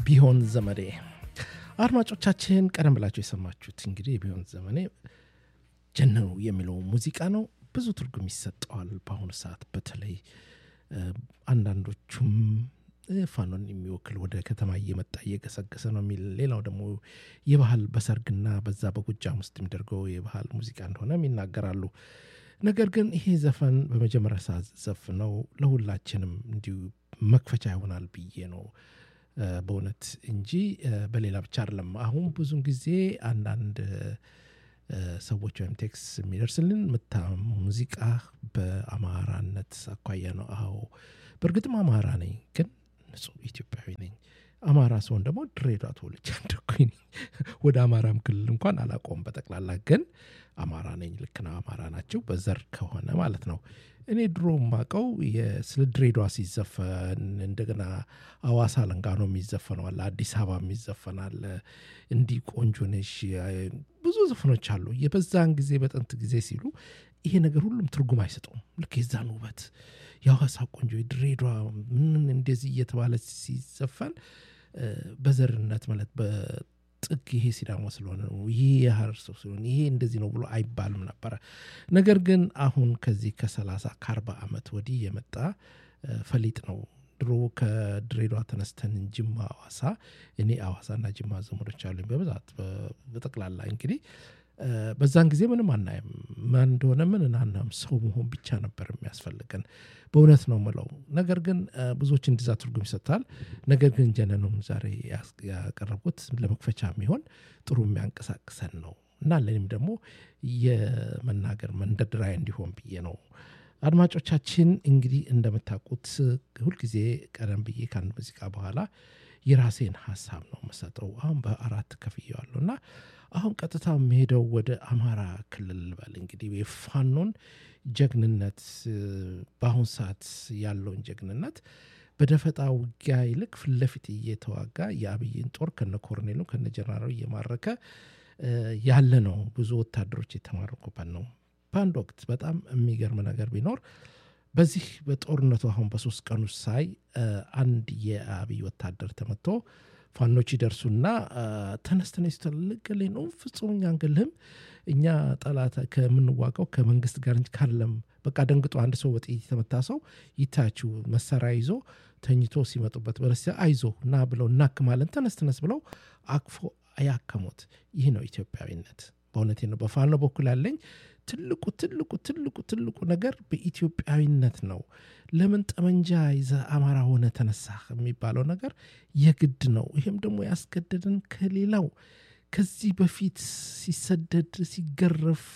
ቢሆን ዘመዴ አድማጮቻችን ቀደም ብላቸው የሰማችሁት እንግዲህ ቢሆን ዘመኔ ጀነኑ የሚለው ሙዚቃ ነው ብዙ ትርጉም ይሰጠዋል በአሁኑ ሰዓት በተለይ አንዳንዶቹም ፋኖን የሚወክል ወደ ከተማ እየመጣ እየገሰገሰ ነው የሚል ሌላው ደግሞ የባህል በሰርግና በዛ በጎጃም ውስጥ የሚደርገው የባህል ሙዚቃ እንደሆነም ይናገራሉ ነገር ግን ይሄ ዘፈን በመጀመሪያ ሰዓት ዘፍነው ለሁላችንም እንዲሁ መክፈቻ ይሆናል ብዬ ነው በእውነት እንጂ በሌላ ብቻ አይደለም አሁን ብዙን ጊዜ አንዳንድ ሰዎች ወይም ቴክስ የሚደርስልን ምታ ሙዚቃ በአማራነት አኳያ ነው አዎ በእርግጥም አማራ ነኝ ግን ንጹህ ኢትዮጵያዊ ነኝ አማራ ሲሆን ደግሞ ድሬዳዋ ተወልጄ ያደኩኝ ነኝ ወደ አማራም ክልል እንኳን አላቆም በጠቅላላ ግን አማራ ነኝ ልክ ነው አማራ ናቸው በዘር ከሆነ ማለት ነው እኔ ድሮ ማቀው ስለ ድሬዳዋ ሲዘፈን እንደገና አዋሳ ለንጋኖ የሚዘፈነዋል አዲስ አበባ የሚዘፈናል እንዲህ ቆንጆ ነሽ ብዙ ዘፈኖች አሉ የበዛን ጊዜ በጥንት ጊዜ ሲሉ ይሄ ነገር ሁሉም ትርጉም አይሰጠውም ልክ የዛን ውበት የሐዋሳ ቆንጆ ድሬዳዋ ምን እንደዚህ እየተባለ ሲዘፈን በዘርነት ማለት በጥግ ይሄ ሲዳማ ስለሆነ ነው ይሄ የሀረር ሰው ስለሆነ ይሄ እንደዚህ ነው ብሎ አይባልም ነበረ ነገር ግን አሁን ከዚህ ከሰላሳ ከአርባ ዓመት ወዲህ የመጣ ፈሊጥ ነው ድሮ ከድሬዳዋ ተነስተን ጅማ አዋሳ እኔ አዋሳና ጅማ ዘመዶች አሉኝ በብዛት በጠቅላላ እንግዲህ በዛን ጊዜ ምንም አናይም ማን እንደሆነ ምን እናናም ሰው መሆን ብቻ ነበር የሚያስፈልገን በእውነት ነው ምለው ነገር ግን ብዙዎች እንዲዛ ትርጉም ይሰጥታል ነገር ግን ጀነኑን ዛሬ ያቀረብኩት ለመክፈቻ የሚሆን ጥሩ የሚያንቀሳቅሰን ነው እና ለእኔም ደግሞ የመናገር መንደድራይ እንዲሆን ብዬ ነው አድማጮቻችን እንግዲህ እንደምታውቁት ሁልጊዜ ቀደም ብዬ ከአንድ ሙዚቃ በኋላ የራሴን ሀሳብ ነው መሰጠው አሁን በአራት ከፍየዋለሁ እና አሁን ቀጥታ የሚሄደው ወደ አማራ ክልል በል እንግዲህ የፋኖን ጀግንነት በአሁን ሰዓት ያለውን ጀግንነት በደፈጣ ውጊያ ይልቅ ፊትለፊት እየተዋጋ የአብይን ጦር ከነ ኮርኔሉ ከነ ጀነራሉ እየማረከ ያለ ነው ብዙ ወታደሮች የተማረኩበት ነው በአንድ ወቅት በጣም የሚገርም ነገር ቢኖር በዚህ በጦርነቱ አሁን በሶስት ቀን ውስጥ ሳይ አንድ የአብይ ወታደር ተመቶ ፋኖች ይደርሱና ተነስተነ ስተልቅል ነው ፍጹም እኛ አንገልህም እኛ ጠላት ከምንዋቀው ከመንግስት ጋር እንጂ ካለም በቃ ደንግጦ አንድ ሰው በጥይት የተመታ ሰው ይታችሁ መሳሪያ ይዞ ተኝቶ ሲመጡበት በረስ አይዞ እና ብለው እናክማለን ተነስተነስ ብለው አቅፎ ያከሙት ይህ ነው ኢትዮጵያዊነት በእውነቴ ነው በፋኖ በኩል ያለኝ ትልቁ ትልቁ ትልቁ ትልቁ ነገር በኢትዮጵያዊነት ነው ለምን ጠመንጃ ይዘ አማራ ሆነ ተነሳ የሚባለው ነገር የግድ ነው ይህም ደግሞ ያስገደደን ከሌላው ከዚህ በፊት ሲሰደድ ሲገረፍ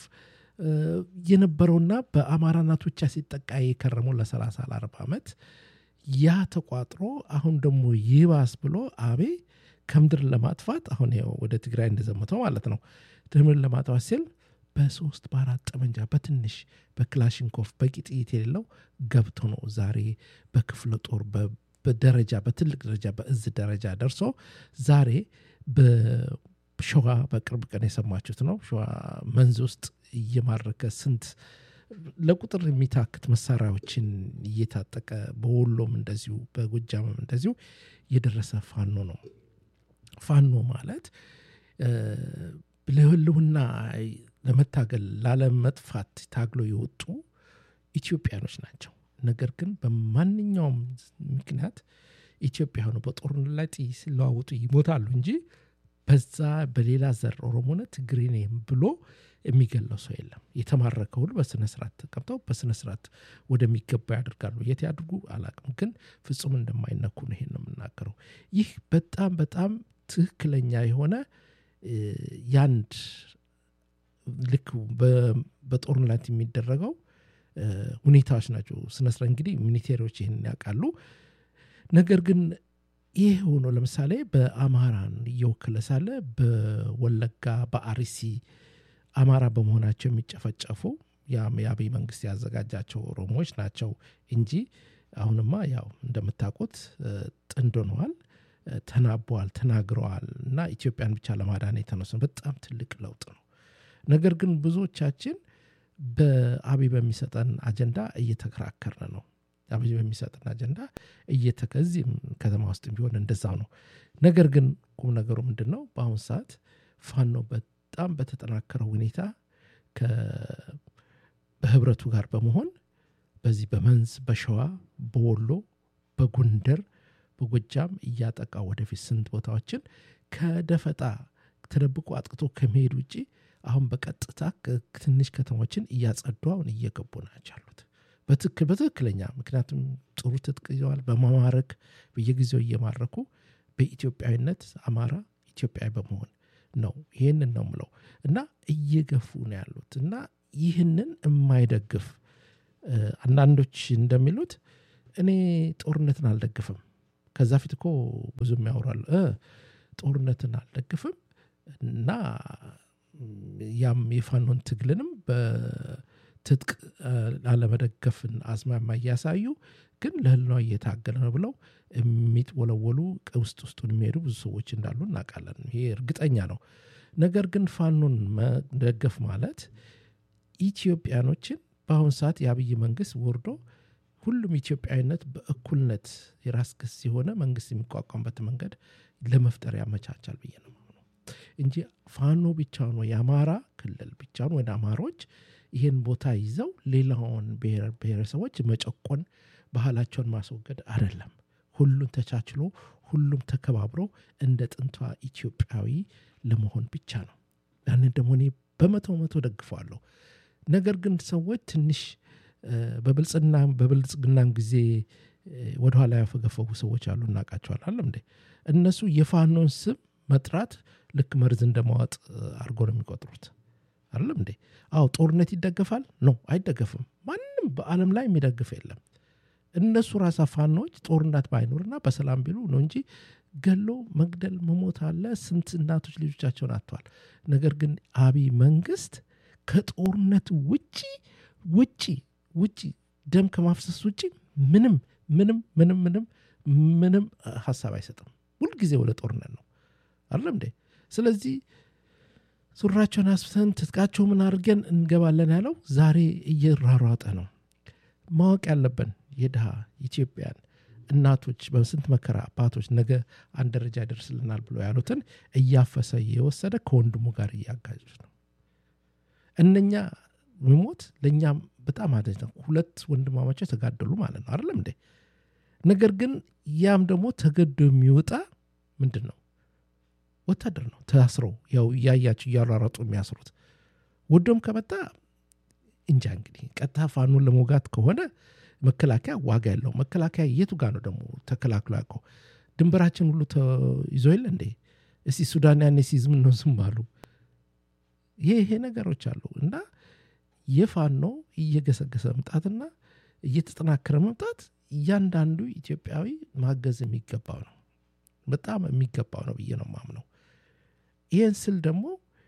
የነበረውና በአማራ እናቶቻ ሲጠቃ የከረመው ለ30 ለ40 ዓመት ያ ተቋጥሮ አሁን ደግሞ ይባስ ብሎ አቤ ከምድር ለማጥፋት አሁን ያው ወደ ትግራይ እንደዘመተው ማለት ነው ድምር ለማጥፋት ሲል በሶስት በአራት ጠመንጃ በትንሽ በክላሽንኮፍ በቂ ጥይት የሌለው ገብቶ ነው ዛሬ በክፍለ ጦር በደረጃ በትልቅ ደረጃ በእዝ ደረጃ ደርሶ ዛሬ በሸዋ በቅርብ ቀን የሰማችሁት ነው ሸዋ መንዝ ውስጥ እየማረከ ስንት ለቁጥር የሚታክት መሳሪያዎችን እየታጠቀ በወሎም እንደዚሁ በጎጃምም እንደዚሁ የደረሰ ፋኖ ነው ፋኖ ማለት ለህልውና ለመታገል ላለመጥፋት ታግሎ የወጡ ኢትዮጵያኖች ናቸው ነገር ግን በማንኛውም ምክንያት ኢትዮጵያኑ በጦርነት ላይ ጥይ ሲለዋወጡ ይሞታሉ እንጂ በዛ በሌላ ዘር ኦሮሞነ ትግሬኔም ብሎ የሚገለው ሰው የለም የተማረከ ሁሉ በስነ ስርዓት ተቀምጠው በስነ ስርዓት ወደሚገባ ያደርጋሉ የት ያድርጉ አላቅም ግን ፍጹም እንደማይነኩ ነው ይሄን ነው የምናገረው ይህ በጣም በጣም ትክክለኛ የሆነ ያንድ ልክ በጦርነት የሚደረገው ሁኔታዎች ናቸው ስነስረ እንግዲህ ሚኒቴሪዎች ይህን ያውቃሉ ነገር ግን ይህ ሆኖ ለምሳሌ በአማራን እየወከለ ሳለ በወለጋ በአርሲ አማራ በመሆናቸው የሚጨፈጨፉ የአብይ መንግስት ያዘጋጃቸው ኦሮሞዎች ናቸው እንጂ አሁንማ ያው እንደምታውቁት ጥንድ ሆነዋል ተናበዋል ተናግረዋል እና ኢትዮጵያን ብቻ ለማዳን የተነሱ በጣም ትልቅ ለውጥ ነው ነገር ግን ብዙዎቻችን በአብይ በሚሰጠን አጀንዳ እየተከራከርን ነው አብይ በሚሰጥን አጀንዳ እየተከዚህም ከተማ ውስጥ ቢሆን እንደዛው ነው። ነገር ግን ቁም ነገሩ ምንድን ነው? በአሁኑ ሰዓት ፋኖ በጣም በተጠናከረ ሁኔታ በህብረቱ ጋር በመሆን በዚህ በመንዝ በሸዋ በወሎ በጎንደር በጎጃም እያጠቃ ወደፊት ስንት ቦታዎችን ከደፈጣ ተደብቆ አጥቅቶ ከመሄድ ውጭ አሁን በቀጥታ ትንሽ ከተሞችን እያጸዱ አሁን እየገቡ ናቸው ያሉት በትክክለኛ ምክንያቱም ጥሩ ትጥቅ ይዘዋል በማማረክ በየጊዜው እየማረኩ በኢትዮጵያዊነት አማራ ኢትዮጵያዊ በመሆን ነው ይህንን ነው ምለው እና እየገፉ ነው ያሉት እና ይህንን የማይደግፍ አንዳንዶች እንደሚሉት እኔ ጦርነትን አልደግፍም ከዛ ፊት እኮ ብዙም ያወራሉ ጦርነትን አልደግፍም እና ያም የፋኖን ትግልንም በትጥቅ አለመደገፍን አዝማማ እያሳዩ ግን ለህልና እየታገለ ነው ብለው የሚጥወለወሉ ውስጥ ውስጡን የሚሄዱ ብዙ ሰዎች እንዳሉ እናውቃለን ይሄ እርግጠኛ ነው ነገር ግን ፋኖን መደገፍ ማለት ኢትዮጵያኖችን በአሁን ሰዓት የአብይ መንግስት ወርዶ ሁሉም ኢትዮጵያዊነት በእኩልነት የራስ ክስ የሆነ መንግስት የሚቋቋምበት መንገድ ለመፍጠር ያመቻቻል ብዬ ነው እንጂ ፋኖ ብቻውን ወይ የአማራ ክልል ብቻውን ወደ አማሮች ይህን ቦታ ይዘው ሌላውን ብሔረሰቦች መጨቆን ባህላቸውን ማስወገድ አይደለም ሁሉም ተቻችሎ ሁሉም ተከባብሮ እንደ ጥንቷ ኢትዮጵያዊ ለመሆን ብቻ ነው ያንን ደግሞ እኔ በመቶ መቶ ደግፈዋለሁ ነገር ግን ሰዎች ትንሽ በብልጽግናም ጊዜ ወደኋላ ያፈገፈጉ ሰዎች አሉ እናውቃቸዋል አለም እንዴ እነሱ የፋኖን ስም መጥራት ልክ መርዝ እንደማዋጥ አድርጎ ነው የሚቆጥሩት አይደለም እንዴ አዎ ጦርነት ይደገፋል ነው አይደገፍም ማንም በአለም ላይ የሚደግፍ የለም እነሱ ራሳ ፋኖች ጦርነት ባይኖርና በሰላም ቢሉ ነው እንጂ ገሎ መግደል መሞት አለ ስንት እናቶች ልጆቻቸውን አጥተዋል ነገር ግን አብይ መንግስት ከጦርነት ውጪ ውጪ ውጪ ደም ከማፍሰስ ውጪ ምንም ምንም ምንም ምንም ምንም ሀሳብ አይሰጥም ሁልጊዜ ወደ ጦርነት ነው አይደለም እንዴ ስለዚህ ሱራቸውን አስፍተን ትጥቃቸው ምን አድርገን እንገባለን ያለው ዛሬ እየራሯጠ ነው ማወቅ ያለብን የድሃ ኢትዮጵያን እናቶች በስንት መከራ አባቶች ነገ አንድ ደረጃ ይደርስልናል ብሎ ያሉትን እያፈሰ እየወሰደ ከወንድሙ ጋር እያጋጁት ነው እነኛ ሚሞት ለእኛም በጣም አደጅ ነው ሁለት ወንድማማቸው ተጋደሉ ማለት ነው አይደለም እንዴ ነገር ግን ያም ደግሞ ተገዶ የሚወጣ ምንድን ነው ወታደር ነው ታስሮ ያው እያያቸው እያሯረጡ የሚያስሩት ወዶም ከመጣ እንጃ እንግዲህ ቀጥታ ፋኑን ለመውጋት ከሆነ መከላከያ ዋጋ ያለው መከላከያ የቱ ጋር ነው ደግሞ ተከላክሎ ያውቀው ድንበራችን ሁሉ ይዞ የለ እንዴ እስቲ ሱዳን ያኔ ሲዝም ነው ዝም አሉ ይሄ ይሄ ነገሮች አሉ እና የፋኖ እየገሰገሰ መምጣትና እየተጠናከረ መምጣት እያንዳንዱ ኢትዮጵያዊ ማገዝ የሚገባው ነው በጣም የሚገባው ነው ብዬ ነው ማምነው ይህን ስል ደግሞ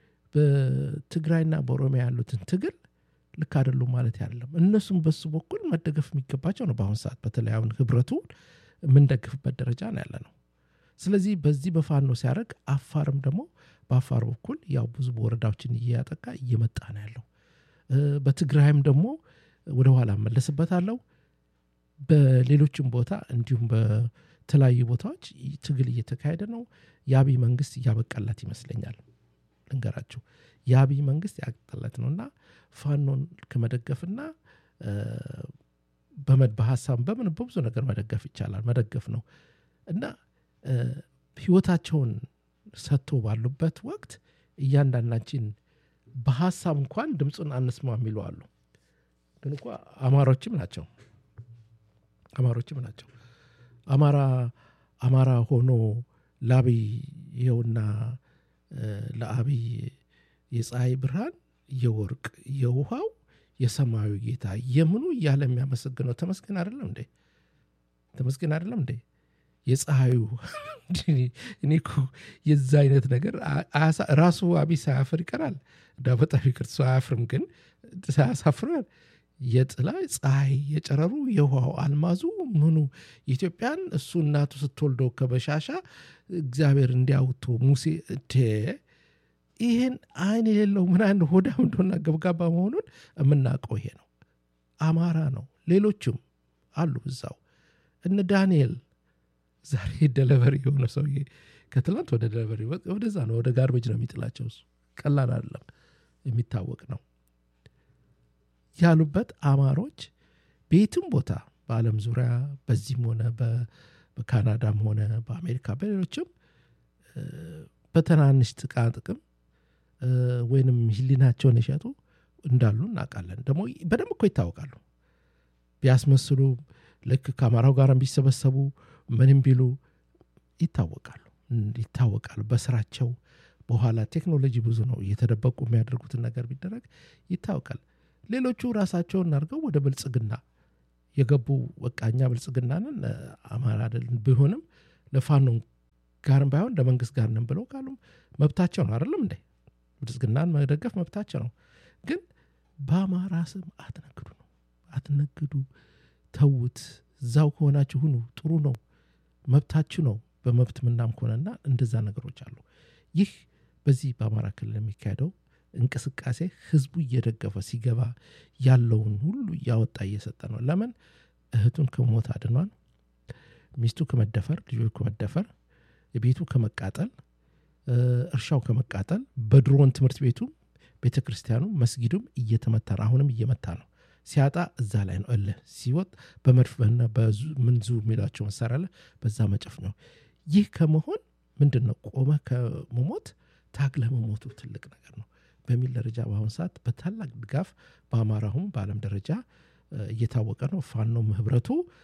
በትግራይና በኦሮሚያ ያሉትን ትግል ልክ አይደሉም ማለት አይደለም እነሱም በሱ በኩል መደገፍ የሚገባቸው ነው በአሁን ሰዓት በተለይ አሁን ህብረቱ የምንደግፍበት ደረጃ ነው ያለ ነው ስለዚህ በዚህ በፋኖ ሲያደርግ አፋርም ደግሞ በአፋር በኩል ያው ብዙ ወረዳዎችን እያጠቃ እየመጣ ነው ያለው በትግራይም ደግሞ ወደ ኋላ መለስበታለው በሌሎችም ቦታ እንዲሁም በተለያዩ ቦታዎች ትግል እየተካሄደ ነው የአብይ መንግስት እያበቃላት ይመስለኛል ልንገራችሁ የአብይ መንግስት ያቀጠለት ነው እና ፋኖን ከመደገፍና በሀሳብ በምን በብዙ ነገር መደገፍ ይቻላል መደገፍ ነው እና ህይወታቸውን ሰጥቶ ባሉበት ወቅት እያንዳንዳችን በሀሳብ እንኳን ድምፁን አንስማ የሚሉ አሉ ግን እኳ አማሮችም ናቸው አማሮችም ናቸው አማራ አማራ ሆኖ ለአብይ ይኸውና ለአብይ የፀሐይ ብርሃን የወርቅ የውሃው የሰማያዊ ጌታ የምኑ እያለ የሚያመሰግነው ተመስገን አይደለም እንዴ ተመስገን አይደለም እንዴ የፀሐዩ እኔ የዛ አይነት ነገር ራሱ አቢ ሳያፍር ይቀራል ዳ በጣም ይቅርት ሰው አያፍርም ግን ሳያሳፍራል የጥላ ፀሐይ የጨረሩ የውሃው አልማዙ ምኑ ኢትዮጵያን እሱ እናቱ ስትወልደው ከበሻሻ እግዚአብሔር እንዲያውቶ ሙሴ ይህን አይን የሌለው ምን አይነት ሆዳም እንደሆና ገብጋባ መሆኑን የምናውቀው ይሄ ነው አማራ ነው ሌሎችም አሉ እዛው እነ ዳንኤል ዛሬ ደለቨሪ የሆነ ሰውዬ ከትላንት ወደ ደለቨሪ ወደዛ ነው ወደ ጋርቤጅ ነው የሚጥላቸው እሱ ቀላል አይደለም የሚታወቅ ነው ያሉበት አማሮች በየትም ቦታ በአለም ዙሪያ በዚህም ሆነ በካናዳም ሆነ በአሜሪካ በሌሎችም በትናንሽ ጥቃ ጥቅም ወይንም ህሊናቸውን የሸጡ እንዳሉ እናውቃለን ደግሞ በደንብ እኮ ይታወቃሉ ቢያስመስሉ ልክ ከአማራው ጋር ቢሰበሰቡ ምንም ቢሉ ይታወቃሉ ይታወቃሉ በስራቸው በኋላ ቴክኖሎጂ ብዙ ነው እየተደበቁ የሚያደርጉትን ነገር ቢደረግ ይታወቃል ሌሎቹ ራሳቸውን አድርገው ወደ ብልጽግና የገቡ በቃኛ ብልጽግናንን አማራ አይደልን ቢሆንም ለፋኖ ጋርም ባይሆን ለመንግስት ጋር ነን ብለው ካሉም መብታቸው ነው አይደለም እንዴ ብልጽግናን መደገፍ መብታቸው ነው ግን በአማራ ስም አትነግዱ ነው አትነግዱ ተዉት እዛው ከሆናችሁ ሁኑ ጥሩ ነው መብታችሁ ነው በመብት ምናም ከሆነና እንደዛ ነገሮች አሉ ይህ በዚህ በአማራ ክልል የሚካሄደው እንቅስቃሴ ህዝቡ እየደገፈ ሲገባ ያለውን ሁሉ እያወጣ እየሰጠ ነው ለምን እህቱን ከሞት አድኗል ሚስቱ ከመደፈር ልጆች ከመደፈር ቤቱ ከመቃጠል እርሻው ከመቃጠል በድሮን ትምህርት ቤቱ ቤተ ክርስቲያኑ መስጊዱም እየተመታ ነው አሁንም እየመታ ነው ሲያጣ እዛ ላይ ነው እልህ ሲወጥ በመድፍና ምንዙ የሚሏቸው መሳሪያ አለ በዛ መጨፍ ነው ይህ ከመሆን ምንድን ነው ቆመ ከመሞት ታግለ መሞቱ ትልቅ ነገር ነው በሚል ደረጃ በአሁኑ ሰዓት በታላቅ ድጋፍ በአማራሁም በአለም ደረጃ እየታወቀ ነው ፋኖም ህብረቱ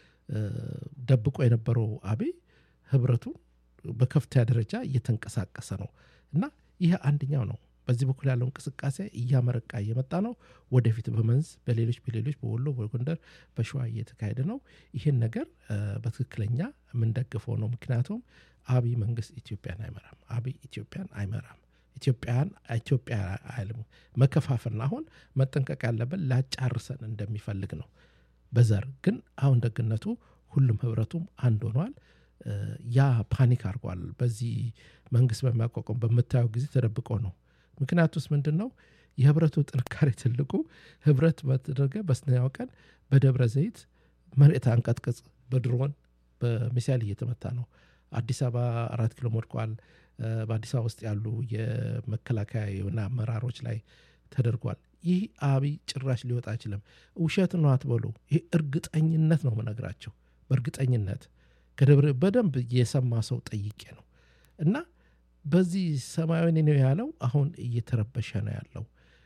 ደብቆ የነበረው አቤ ህብረቱ በከፍተኛ ደረጃ እየተንቀሳቀሰ ነው እና ይህ አንደኛው ነው በዚህ በኩል ያለው እንቅስቃሴ እያመረቃ እየመጣ ነው ወደፊት በመንዝ በሌሎች በሌሎች በወሎ በጎንደር በሸዋ እየተካሄደ ነው ይህን ነገር በትክክለኛ የምንደግፈው ነው ምክንያቱም አብይ መንግስት ኢትዮጵያን አይመራም አብይ ኢትዮጵያን አይመራም ኢትዮጵያን ኢትዮጵያ አይልም መከፋፈልና አሁን መጠንቀቅ ያለብን ላጫርሰን እንደሚፈልግ ነው በዘር ግን አሁን ደግነቱ ሁሉም ህብረቱም አንድ ሆኗል ያ ፓኒክ አድርጓል በዚህ መንግስት በሚያቋቋም በምታየው ጊዜ ተደብቆ ነው ምክንያቱስ ምንድን ነው የህብረቱ ጥንካሬ ትልቁ ህብረት በተደረገ በስነኛው ቀን በደብረ ዘይት መሬት አንቀጥቅጽ በድሮን በሚሳይል እየተመታ ነው አዲስ አበባ አራት ኪሎ ወድቋል በአዲስ አበባ ውስጥ ያሉ የመከላከያ የሆነ አመራሮች ላይ ተደርጓል ይህ አብይ ጭራሽ ሊወጣ አይችልም ውሸት ነው አትበሉ ይህ እርግጠኝነት ነው ምነግራቸው በእርግጠኝነት ከደብረ በደንብ የሰማ ሰው ጠይቄ ነው እና በዚህ ሰማያዊ ነው ያለው አሁን እየተረበሸ ነው ያለው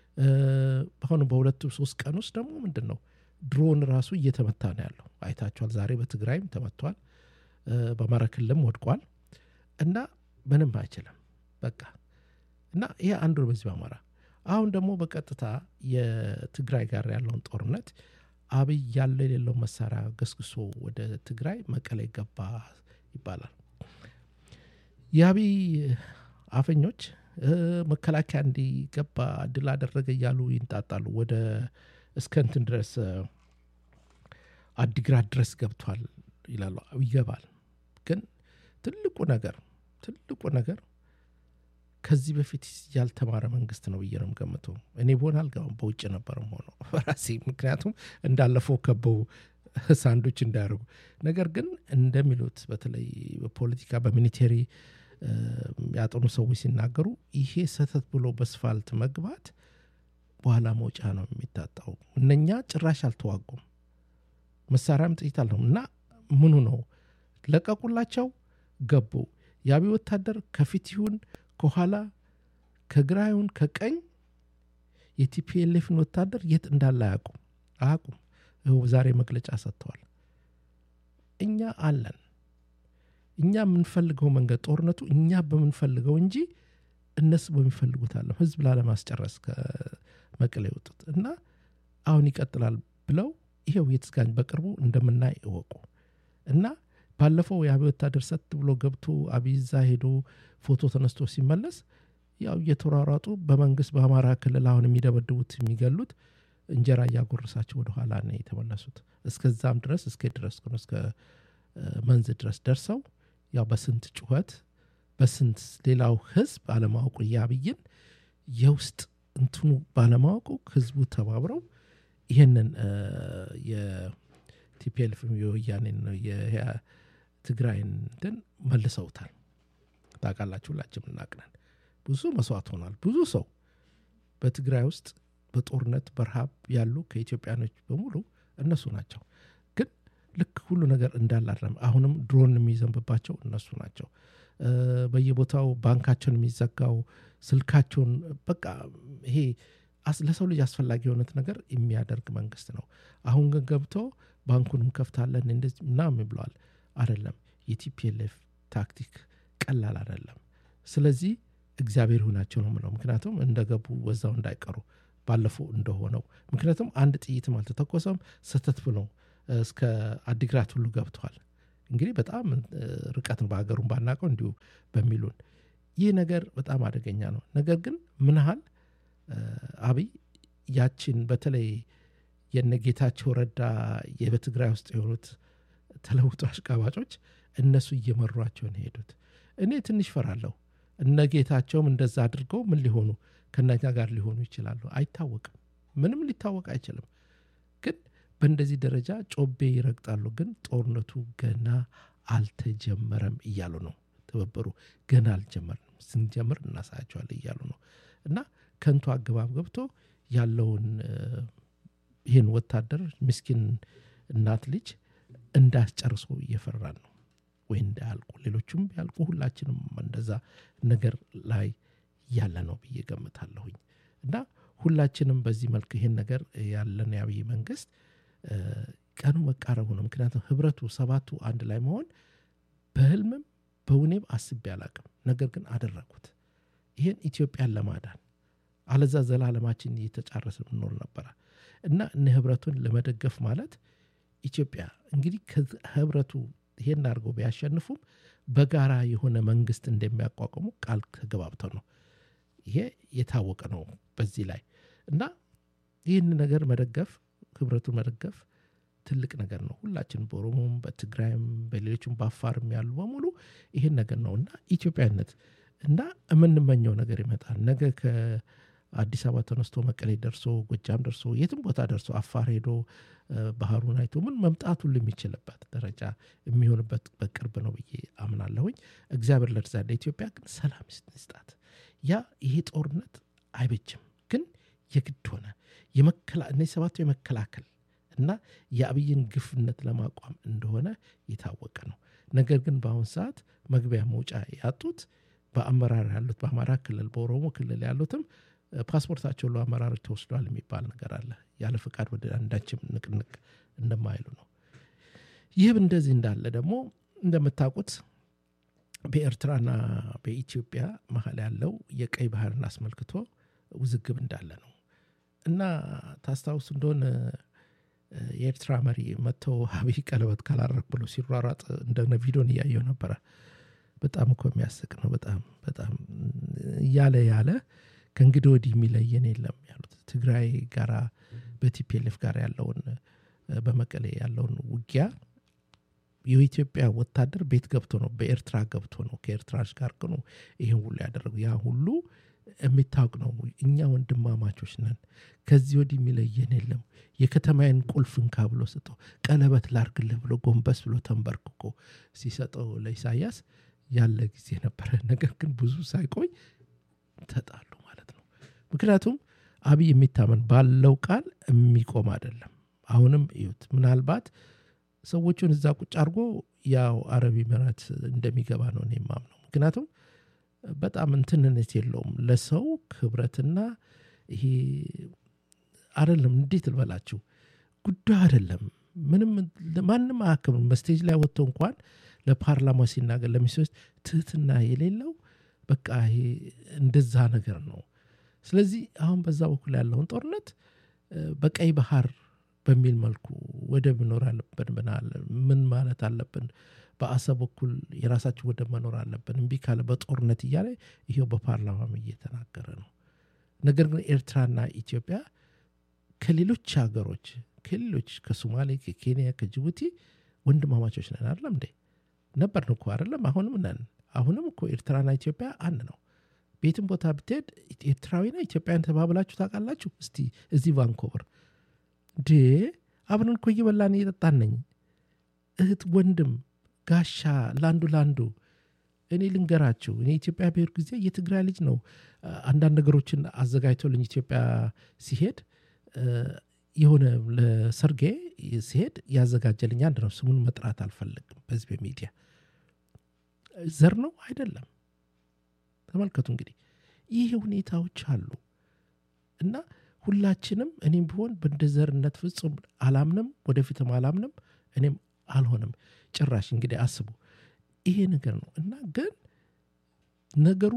አሁን በሁለቱ ሶስት ቀን ውስጥ ደግሞ ምንድን ነው ድሮን ራሱ እየተመታ ነው ያለው አይታችኋል ዛሬ በትግራይም ተመቷል በአማራ ክልልም ወድቋል እና ምንም አይችልም በቃ እና ይሄ አንዱ በዚህ በአማራ አሁን ደግሞ በቀጥታ የትግራይ ጋር ያለውን ጦርነት አብይ ያለ የሌለው መሳሪያ ገስግሶ ወደ ትግራይ መቀሌ ገባ ይባላል የአብይ አፈኞች መከላከያ እንዲገባ ድል አደረገ እያሉ ይንጣጣሉ ወደ እስከንትን ድረስ አዲግራት ድረስ ገብቷል ይላሉ ይገባል ግን ትልቁ ነገር ትልቁ ነገር ከዚህ በፊት ያልተማረ መንግስት ነው ብዬ ነው ገምተው እኔ በሆን አልገባም በውጭ ነበርም ሆነው በራሴ ምክንያቱም እንዳለፈው ከበው ሳንዶች እንዳያደርጉ ነገር ግን እንደሚሉት በተለይ በፖለቲካ በሚኒቴሪ ያጠኑ ሰዎች ሲናገሩ ይሄ ሰተት ብሎ በስፋልት መግባት በኋላ መውጫ ነው የሚታጣው እነኛ ጭራሽ አልተዋጉም መሳሪያም ጥይት አለሁም እና ምኑ ነው ለቀቁላቸው ገቡ የአቢ ወታደር ከፊት ይሁን ከኋላ ከግራ ይሁን ከቀኝ የቲፒኤልኤፍን ወታደር የት እንዳለ አያውቁም አያውቁም ይኸው ዛሬ መግለጫ ሰጥተዋል እኛ አለን እኛ የምንፈልገው መንገድ ጦርነቱ እኛ በምንፈልገው እንጂ እነሱ በሚፈልጉት አለም ህዝብ ላለማስጨረስ ከመቀሌ የወጡት እና አሁን ይቀጥላል ብለው ይሄው የትስጋኝ በቅርቡ እንደምናይ እወቁ እና ባለፈው የአብይ ወታደር ሰት ብሎ ገብቶ አብይዛ ሄዶ ፎቶ ተነስቶ ሲመለስ ያው እየተሯሯጡ በመንግስት በአማራ ክልል አሁን የሚደበድቡት የሚገሉት እንጀራ እያጎረሳቸው ወደኋላ ነው የተመለሱት እስከዛም ድረስ እስከ ድረስ እስከ መንዝ ድረስ ደርሰው ያው በስንት ጩኸት በስንት ሌላው ህዝብ አለማወቁ የአብይን የውስጥ እንትኑ ባለማወቁ ህዝቡ ተባብረው ይህንን ቲፒኤልፍ የወያኔን የትግራይን እንትን መልሰውታል። ታውቃላችሁ፣ ሁላችንም እናቅናል። ብዙ መስዋዕት ሆኗል። ብዙ ሰው በትግራይ ውስጥ በጦርነት በረሃብ ያሉ ከኢትዮጵያኖች በሙሉ እነሱ ናቸው። ግን ልክ ሁሉ ነገር እንዳላለም አሁንም ድሮን የሚዘንብባቸው እነሱ ናቸው። በየቦታው ባንካቸውን የሚዘጋው ስልካቸውን በቃ ይሄ ለሰው ልጅ አስፈላጊ የሆነት ነገር የሚያደርግ መንግስት ነው። አሁን ግን ገብቶ ባንኩንም ከፍታለን እንደዚህ ምናምን ብለዋል። አይደለም የቲፒኤልኤፍ ታክቲክ ቀላል አይደለም። ስለዚህ እግዚአብሔር ይሁናቸው ነው ምለው። ምክንያቱም እንደገቡ በዛው እንዳይቀሩ ባለፈው እንደሆነው ምክንያቱም አንድ ጥይትም አልተተኮሰም። ስህተት ብለው እስከ አዲግራት ሁሉ ገብተዋል። እንግዲህ በጣም ርቀትን በሀገሩን ባናቀው እንዲሁ በሚሉን ይህ ነገር በጣም አደገኛ ነው። ነገር ግን ምን ያህል አብይ ያችን በተለይ የነጌታቸው ረዳ በትግራይ ውስጥ የሆኑት ተለውጦ አሽቃባጮች እነሱ እየመሯቸውን ሄዱት። እኔ ትንሽ ፈራለሁ። እነ ጌታቸውም እንደዛ አድርገው ምን ሊሆኑ ከነኛ ጋር ሊሆኑ ይችላሉ? አይታወቅም። ምንም ሊታወቅ አይችልም። ግን በእንደዚህ ደረጃ ጮቤ ይረግጣሉ። ግን ጦርነቱ ገና አልተጀመረም እያሉ ነው። ትብብሩ ገና አልጀመርም፣ ስንጀምር እናሳያቸዋለን እያሉ ነው። እና ከንቱ አገባብ ገብቶ ያለውን ይህን ወታደር ምስኪን እናት ልጅ እንዳስጨርሶ እየፈራን ነው ወይ እንዳያልቁ ሌሎቹም ቢያልቁ ሁላችንም እንደዛ ነገር ላይ ያለ ነው ብዬ ገምታለሁኝ። እና ሁላችንም በዚህ መልክ ይህን ነገር ያለን የአብይ መንግስት ቀኑ መቃረቡ ነው። ምክንያቱም ህብረቱ ሰባቱ አንድ ላይ መሆን በህልምም በውኔም አስቤ አላቅም። ነገር ግን አደረጉት። ይህን ኢትዮጵያን ለማዳን አለዛ ዘላለማችን እየተጫረስን እንኖር ነበረ እና እነ ህብረቱን ለመደገፍ ማለት ኢትዮጵያ እንግዲህ ህብረቱ ይሄን አድርገው ቢያሸንፉም በጋራ የሆነ መንግስት እንደሚያቋቁሙ ቃል ተገባብተው ነው። ይሄ የታወቀ ነው በዚህ ላይ እና ይህን ነገር መደገፍ ህብረቱን መደገፍ ትልቅ ነገር ነው። ሁላችን በኦሮሞም፣ በትግራይም፣ በሌሎችም በአፋርም ያሉ በሙሉ ይህን ነገር ነው እና ኢትዮጵያዊነት እና የምንመኘው ነገር ይመጣል። ነገ ከአዲስ አበባ ተነስቶ መቀሌ ደርሶ ጎጃም ደርሶ የትም ቦታ ደርሶ አፋር ሄዶ ባህሩን አይቶ ምን መምጣት ሁሉ የሚችልበት ደረጃ የሚሆንበት በቅርብ ነው ብዬ አምናለሁኝ። እግዚአብሔር ለርዛ ለኢትዮጵያ ግን ሰላም ይስጣት። ያ ይሄ ጦርነት አይበጅም፣ ግን የግድ ሆነ እነዚህ ሰባቱ የመከላከል እና የአብይን ግፍነት ለማቋም እንደሆነ የታወቀ ነው። ነገር ግን በአሁን ሰዓት መግቢያ መውጫ ያጡት በአመራር ያሉት በአማራ ክልል በኦሮሞ ክልል ያሉትም ፓስፖርታቸው ለአመራሮች ተወስዷል የሚባል ነገር አለ። ያለ ፍቃድ ወደ አንዳችም ንቅንቅ እንደማይሉ ነው። ይህም እንደዚህ እንዳለ ደግሞ እንደምታውቁት በኤርትራና በኢትዮጵያ መሀል ያለው የቀይ ባህርን አስመልክቶ ውዝግብ እንዳለ ነው እና ታስታውስ እንደሆነ የኤርትራ መሪ መጥተው አብይ ቀለበት ካላረግ ብሎ ሲሯሯጥ እንደነ ቪዲዮን እያየው ነበረ። በጣም እኮ የሚያስቅ ነው። በጣም በጣም እያለ ያለ ከእንግዲህ ወዲህ የሚለየን የለም ያሉት ትግራይ ጋራ በቲፒኤልኤፍ ጋር ያለውን በመቀሌ ያለውን ውጊያ የኢትዮጵያ ወታደር ቤት ገብቶ ነው በኤርትራ ገብቶ ነው ከኤርትራች ጋር ነው ይህን ሁሉ ያደረጉ ያ ሁሉ የሚታወቅ ነው። እኛ ወንድማማቾች ነን። ከዚህ ወዲህ የሚለየን የለም። የከተማዬን ቁልፍ እንካ ብሎ ሰጠው። ቀለበት ላርግልህ ብሎ ጎንበስ ብሎ ተንበርክኮ ሲሰጠው ለኢሳያስ ያለ ጊዜ ነበረ። ነገር ግን ብዙ ሳይቆይ ተጣሉ ማለት ነው። ምክንያቱም አብይ የሚታመን ባለው ቃል የሚቆም አይደለም። አሁንም እዩት። ምናልባት ሰዎቹን እዛ ቁጭ አድርጎ ያው አረብ ኤሚሬት እንደሚገባ ነው እኔ የማምነው። ምክንያቱም በጣም እንትንነት የለውም ለሰው ክብረትና ይሄ አይደለም። እንዴት ልበላችሁ ጉዳዩ አይደለም። ምንም ማንም አያክምም። በስቴጅ ላይ ወጥቶ እንኳን ለፓርላማ ሲናገር ለሚኒስትሮች ትህትና የሌለው በቃ ይሄ እንደዛ ነገር ነው። ስለዚህ አሁን በዛ በኩል ያለውን ጦርነት በቀይ ባህር በሚል መልኩ ወደብ መኖር አለብን ብናል ምን ማለት አለብን በአሰብ በኩል የራሳችን ወደብ መኖር አለብን እምቢ ካለ በጦርነት እያለ ይሄው በፓርላማም እየተናገረ ነው። ነገር ግን ኤርትራና ኢትዮጵያ ከሌሎች ሀገሮች ከሌሎች ከሶማሌ፣ ከኬንያ፣ ከጅቡቲ ወንድማማቾች ነን አይደለም እንዴ? ነበርን እኮ አይደለም? አሁንም ነን። አሁንም እኮ ኤርትራና ኢትዮጵያ አንድ ነው። ቤትም ቦታ ብትሄድ ኤርትራዊና ኢትዮጵያን ተባብላችሁ ታውቃላችሁ? እስቲ እዚህ ቫንኮቨር እንዴ አብረን እኮ እየበላን እየጠጣን ነኝ እህት ወንድም ጋሻ ለአንዱ ለአንዱ እኔ ልንገራችሁ እኔ ኢትዮጵያ ብሄር ጊዜ የትግራይ ልጅ ነው አንዳንድ ነገሮችን አዘጋጅቶልኝ ኢትዮጵያ ሲሄድ የሆነ ለሰርጌ ሲሄድ ያዘጋጀልኝ አንድ ነው ስሙን መጥራት አልፈለግም በህዝብ ሚዲያ ዘር ነው አይደለም ተመልከቱ እንግዲህ ይህ ሁኔታዎች አሉ እና ሁላችንም እኔም ቢሆን በእንደ ዘርነት ፍጹም አላምንም ወደፊትም አላምንም እኔም አልሆንም ጭራሽ እንግዲህ አስቡ ይሄ ነገር ነው እና ግን ነገሩ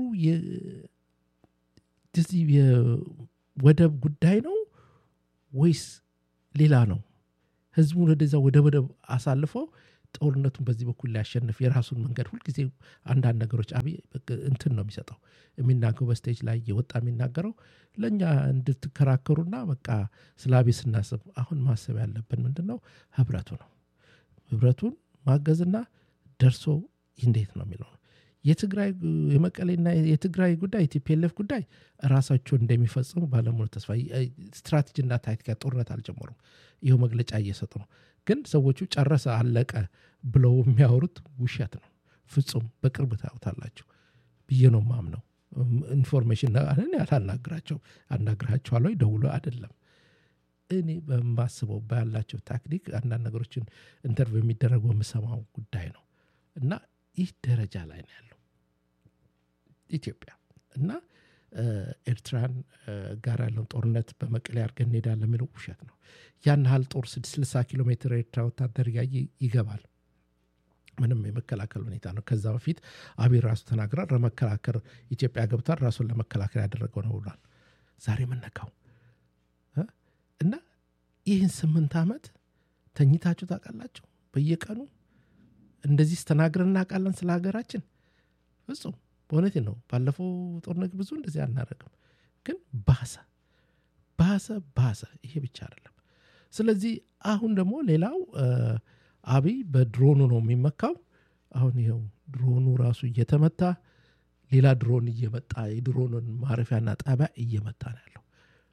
የወደብ ጉዳይ ነው ወይስ ሌላ ነው ህዝቡን ወደዛ ወደ ወደብ አሳልፈው ጦርነቱን በዚህ በኩል ሊያሸንፍ የራሱን መንገድ ሁልጊዜ አንዳንድ ነገሮች አብይ እንትን ነው የሚሰጠው የሚናገው በስቴጅ ላይ የወጣ የሚናገረው ለእኛ እንድትከራከሩና በቃ ስለ አቤ ስናስብ አሁን ማሰብ ያለብን ምንድን ነው ህብረቱ ነው ህብረቱን ማገዝና ደርሶ እንዴት ነው የሚለው ነው የትግራይ የመቀሌና የትግራይ ጉዳይ ቲፒኤልኤፍ ጉዳይ ራሳቸውን እንደሚፈጽሙ ባለሙሉ ተስፋ ስትራቴጂና ታክቲካ ጦርነት አልጀመሩም ይኸው መግለጫ እየሰጡ ነው ግን ሰዎቹ ጨረሰ አለቀ ብለው የሚያወሩት ውሸት ነው ፍጹም በቅርብ ታዩታላችሁ ብዬ ነው ማምነው ኢንፎርሜሽን ያላናግራቸው አናግራቸዋለሁ ደውሎ አይደለም እኔ በማስበው ባላቸው ታክቲክ አንዳንድ ነገሮችን ኢንተርቪው የሚደረገው የምሰማው ጉዳይ ነው እና ይህ ደረጃ ላይ ነው ያለው ኢትዮጵያ እና ኤርትራን ጋር ያለውን ጦርነት በመቀሌ አድርገን እንሄዳለን የሚለው ውሸት ነው ያን ያህል ጦር 60 ኪሎ ሜትር ኤርትራ ወታደር ያየ ይገባል ምንም የመከላከል ሁኔታ ነው ከዛ በፊት አብይ ራሱ ተናግራል ለመከላከር ኢትዮጵያ ገብቷል ራሱን ለመከላከል ያደረገው ነው ብሏል ዛሬ የምነካው እና ይህን ስምንት ዓመት ተኝታችሁ ታውቃላችሁ በየቀኑ እንደዚህ ስተናግረን እናውቃለን ስለ ሀገራችን ፍጹም በእውነት ነው ባለፈው ጦርነት ብዙ እንደዚህ አናደረግም ግን ባሰ ባሰ ባሰ ይሄ ብቻ አይደለም ስለዚህ አሁን ደግሞ ሌላው አብይ በድሮኑ ነው የሚመካው አሁን ይኸው ድሮኑ ራሱ እየተመታ ሌላ ድሮን እየመጣ የድሮንን ማረፊያና ጣቢያ እየመታ ነው ያለው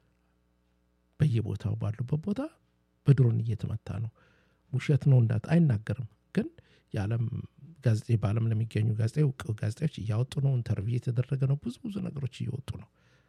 በየቦታው ባሉበት ቦታ በድሮን እየተመታ ነው ውሸት ነው እንዳት አይናገርም ግን የዓለም ጋዜጤ በዓለም ለሚገኙ ጋዜጣ እውቅ ጋዜጣዎች እያወጡ ነው ኢንተርቪው የተደረገ ነው ብዙ ብዙ ነገሮች እየወጡ ነው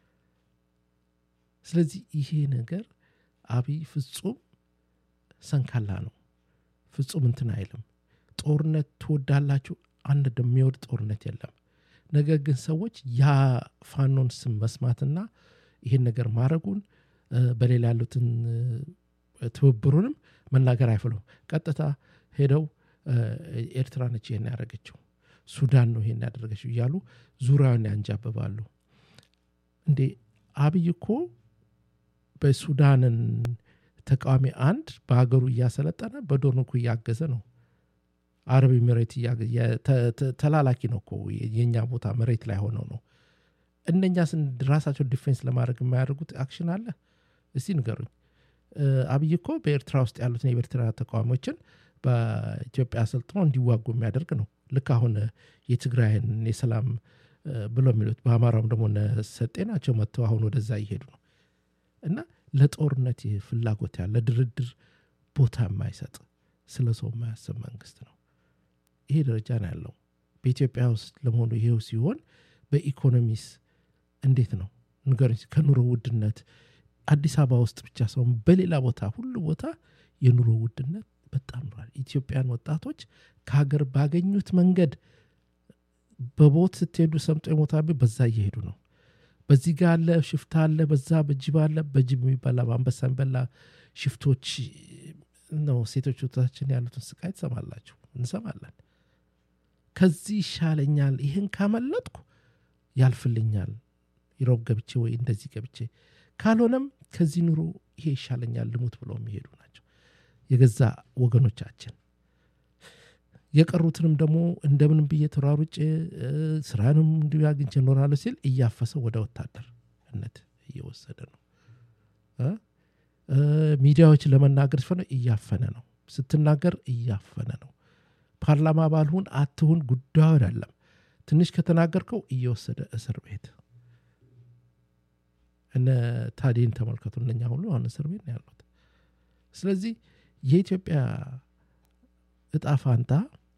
ስለዚህ ይሄ ነገር አብይ ፍጹም ሰንካላ ነው ፍጹም እንትን አይልም ጦርነት ትወዳላችሁ አንድ እንደሚወድ ጦርነት የለም ነገር ግን ሰዎች ያ ፋኖን ስም መስማትና ይህን ነገር ማድረጉን በሌላ ያሉትን ትብብሩንም መናገር አይፈሉም ቀጥታ ሄደው ኤርትራ ነች ይህን ያደረገችው ሱዳን ነው ይሄን ያደረገችው እያሉ ዙሪያውን ያንጃብባሉ እንዴ አብይ እኮ በሱዳንን ተቃዋሚ አንድ በሀገሩ እያሰለጠነ በዶርን እኮ እያገዘ ነው አረብ መሬት ተላላኪ ነው እኮ የእኛ ቦታ መሬት ላይ ሆነው ነው እነኛ ራሳቸው ዲፌንስ ለማድረግ የማያደርጉት አክሽን አለ እስቲ ንገሩኝ አብይ እኮ በኤርትራ ውስጥ ያሉትን የኤርትራ ተቃዋሚዎችን በኢትዮጵያ አሰልጥኖ እንዲዋጉ የሚያደርግ ነው ልክ አሁን የትግራይን የሰላም ብሎ የሚሉት በአማራውም ደግሞ ሰጤ ናቸው መጥተው አሁን ወደዛ እየሄዱ ነው እና ለጦርነት ፍላጎት ያለ ድርድር ቦታ የማይሰጥ ስለ ሰው የማያስብ መንግስት ነው ይሄ ደረጃ ነው ያለው በኢትዮጵያ ውስጥ ለመሆኑ ይሄው ሲሆን በኢኮኖሚስ እንዴት ነው ንገሩኝ ከኑሮ ውድነት አዲስ አበባ ውስጥ ብቻ ሰውን በሌላ ቦታ ሁሉ ቦታ የኑሮ ውድነት በጣም ኗል ኢትዮጵያን ወጣቶች ከሀገር ባገኙት መንገድ በቦት ስትሄዱ ሰምጦ የሞታ በዛ እየሄዱ ነው በዚህ ጋር አለ ሽፍታ አለ በዛ በጅብ አለ በጅብ የሚበላ በአንበሳ የሚበላ ሽፍቶች ነው ሴቶች ወታችን ያሉትን ስቃይ ትሰማላችሁ እንሰማለን ከዚህ ይሻለኛል ይህን ካመለጥኩ ያልፍልኛል ይሮብ ገብቼ ወይ እንደዚህ ገብቼ ካልሆነም ከዚህ ኑሮ ይሄ ይሻለኛል ልሙት ብለው የሚሄዱ ናቸው የገዛ ወገኖቻችን የቀሩትንም ደግሞ እንደምንም ብዬ ተሯሩጬ ስራንም እንዲሁ አግኝቼ እኖራለሁ ሲል እያፈሰ ወደ ወታደርነት እየወሰደ ነው ሚዲያዎች ለመናገር ሲፈነ እያፈነ ነው ስትናገር እያፈነ ነው ፓርላማ ባልሁን አትሁን ጉዳዩ አይደለም ትንሽ ከተናገርከው እየወሰደ እስር ቤት እነ ታዴን ተመልከቱ እነኛ ሁሉ አሁን እስር ቤት ነው ያሉት ስለዚህ የኢትዮጵያ እጣ ፋንታ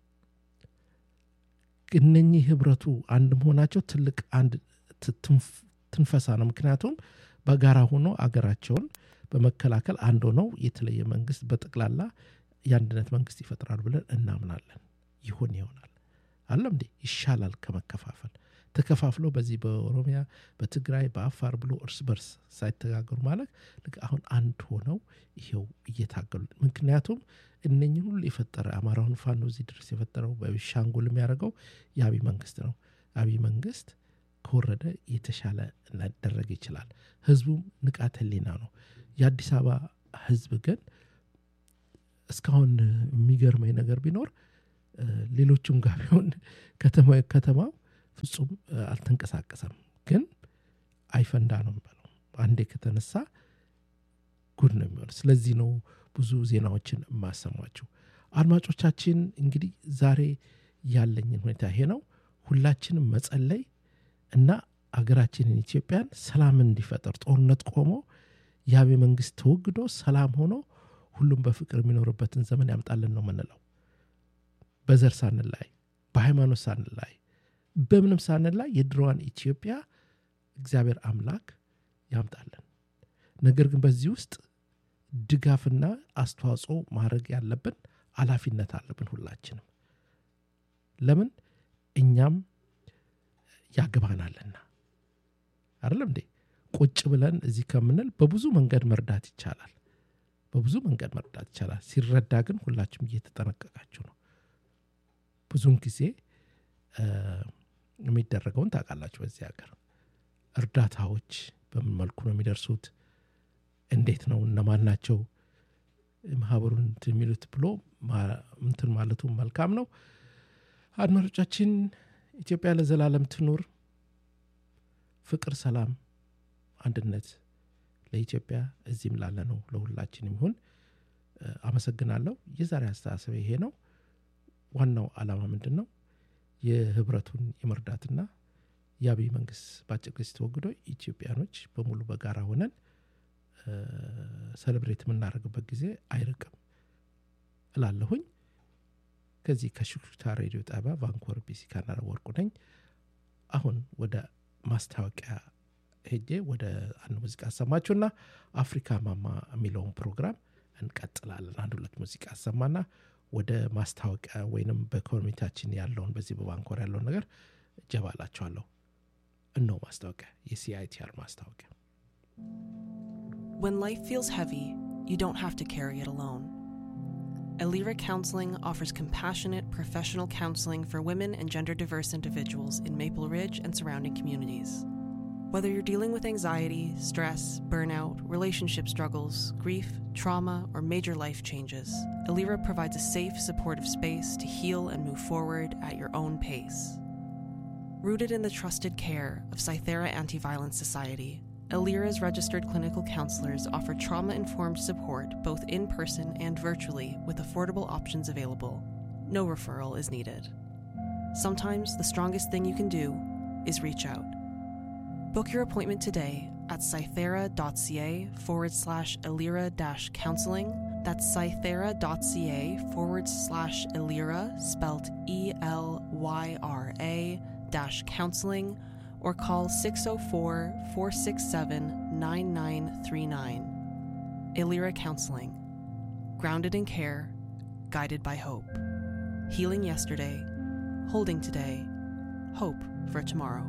እነኚህ ህብረቱ አንድ መሆናቸው ትልቅ አንድ ትንፈሳ ነው። ምክንያቱም በጋራ ሆኖ አገራቸውን በመከላከል አንድ ሆነው የተለየ መንግስት በጠቅላላ የአንድነት መንግስት ይፈጥራሉ ብለን እናምናለን። ይሆን ይሆናል አለም እንዴ ይሻላል ከመከፋፈል ተከፋፍለው በዚህ በኦሮሚያ በትግራይ በአፋር ብሎ እርስ በርስ ሳይተጋገሩ ማለት ልክ አሁን አንድ ሆነው ይሄው እየታገሉ ምክንያቱም እነኝህ ሁሉ የፈጠረ አማራውን ፋኖ እዚህ ድረስ የፈጠረው በሻንጉል የሚያደርገው የአብይ መንግስት ነው። አብይ መንግስት ከወረደ የተሻለ ሊደረግ ይችላል። ህዝቡም ንቃተ ህሊና ነው። የአዲስ አበባ ህዝብ ግን እስካሁን የሚገርመኝ ነገር ቢኖር ሌሎቹም ጋር ቢሆን ከተማው ፍጹም አልተንቀሳቀሰም። ግን አይፈንዳ ነው የሚባለው። አንዴ ከተነሳ ጉድ ነው የሚሆን። ስለዚህ ነው ብዙ ዜናዎችን የማሰማችሁ። አድማጮቻችን እንግዲህ ዛሬ ያለኝን ሁኔታ ይሄ ነው። ሁላችንም መጸለይ እና አገራችንን ኢትዮጵያን ሰላም እንዲፈጠር ጦርነት ቆሞ የአብይ መንግስት ተወግዶ ሰላም ሆኖ ሁሉም በፍቅር የሚኖርበትን ዘመን ያምጣልን ነው ምንለው። በዘር ሳንላይ፣ በሃይማኖት ሳንላይ፣ በምንም ሳንላይ የድሮዋን ኢትዮጵያ እግዚአብሔር አምላክ ያምጣልን። ነገር ግን በዚህ ውስጥ ድጋፍና አስተዋጽኦ ማድረግ ያለብን ኃላፊነት አለብን ሁላችንም። ለምን እኛም ያገባናልና አይደለም እንዴ? ቁጭ ብለን እዚህ ከምንል በብዙ መንገድ መርዳት ይቻላል። በብዙ መንገድ መርዳት ይቻላል። ሲረዳ ግን ሁላችሁም እየተጠነቀቃችሁ ነው። ብዙውን ጊዜ የሚደረገውን ታውቃላችሁ። በዚህ ሀገር እርዳታዎች በምን መልኩ ነው የሚደርሱት? እንዴት ነው? እነማን ናቸው ማህበሩን የሚሉት ብሎ እንትን ማለቱ መልካም ነው። አድማጮቻችን፣ ኢትዮጵያ ለዘላለም ትኑር። ፍቅር፣ ሰላም፣ አንድነት ለኢትዮጵያ እዚህም ላለ ነው ለሁላችን ይሁን። አመሰግናለሁ። የዛሬ አስተሳሰብ ይሄ ነው። ዋናው ዓላማ ምንድን ነው? የህብረቱን የመርዳትና የአብይ መንግስት በአጭር ጊዜ ተወግዶ ኢትዮጵያኖች በሙሉ በጋራ ሆነን ሰለብሬት የምናደርግበት ጊዜ አይርቅም እላለሁኝ። ከዚህ ከሽክሹክታ ሬዲዮ ጣቢያ ቫንኮቨር ቢሲ ካናዳ ወርቁ ነኝ። አሁን ወደ ማስታወቂያ ሄጄ ወደ አንድ ሙዚቃ አሰማችሁና አፍሪካ ማማ የሚለውን ፕሮግራም እንቀጥላለን። አንድ ሁለት ሙዚቃ አሰማና ወደ ማስታወቂያ ወይንም በኮሚኒታችን ያለውን በዚህ በቫንኮቨር ያለውን ነገር እጀባላችኋለሁ። እነሆ ማስታወቂያ፣ የሲአይቲአር ማስታወቂያ። When life feels heavy, you don't have to carry it alone. Elira Counseling offers compassionate, professional counseling for women and gender diverse individuals in Maple Ridge and surrounding communities. Whether you're dealing with anxiety, stress, burnout, relationship struggles, grief, trauma, or major life changes, Elira provides a safe, supportive space to heal and move forward at your own pace. Rooted in the trusted care of Cythera Anti Violence Society, Elira's registered clinical counselors offer trauma informed support both in person and virtually with affordable options available. No referral is needed. Sometimes the strongest thing you can do is reach out. Book your appointment today at cythera.ca forward slash elira dash counseling. That's cythera.ca forward slash elira, spelt E L Y R A dash counseling or call 604 467 9939. Illyra Counseling. Grounded in care, guided by hope. Healing yesterday, holding today, hope for tomorrow.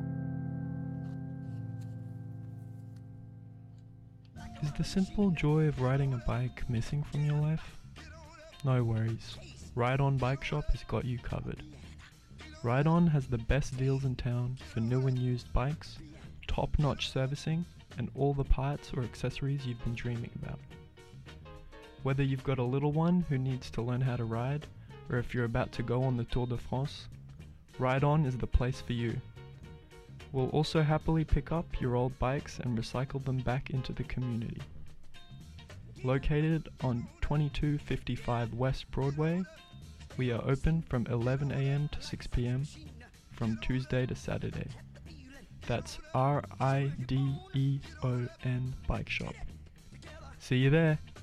Is the simple joy of riding a bike missing from your life? No worries. Ride On Bike Shop has got you covered. Ride On has the best deals in town for new and used bikes, top notch servicing, and all the parts or accessories you've been dreaming about. Whether you've got a little one who needs to learn how to ride, or if you're about to go on the Tour de France, Ride On is the place for you. We'll also happily pick up your old bikes and recycle them back into the community. Located on 2255 West Broadway, we are open from 11am to 6pm from Tuesday to Saturday. That's R I D E O N Bike Shop. See you there.